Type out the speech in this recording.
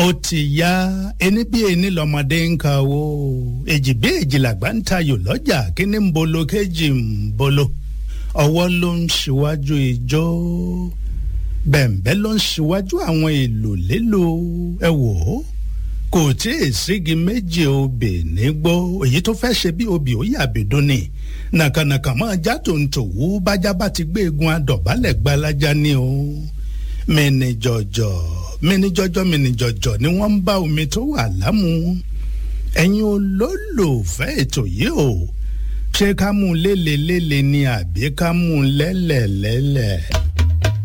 ó ti yá ẹni bí ẹni lọmọdé ń ka owó èjì bí èjì làgbà ń tayò lọ́jà kíní ń bolo kéjì ń bolo ọwọ́ ló ń ṣíwájú ijó bẹ̀m̀bẹ́ ló ń ṣíwájú àwọn èlò lélo ẹ wò ó kò tí ì sígi méjì obì nígbó èyí tó fẹ́ ṣe bí obì ó yàbìdún ni nàkànàkàn máa já tòǹtòwú bájá bá ti gbé egun adọ̀bálẹ̀ gbalaja ni o mẹ́ni jọ̀jọ̀ mẹ́ni jọ̀jọ̀ mẹ́ni jọ̀jọ̀ ni wọ́n ń bá omi tó wà lámú ẹ̀yin olólùfẹ́ ètò yìí o ṣé ká mú lélelélẹ̀ ni àbí ká mú lẹ́lẹ̀lẹ́lẹ̀.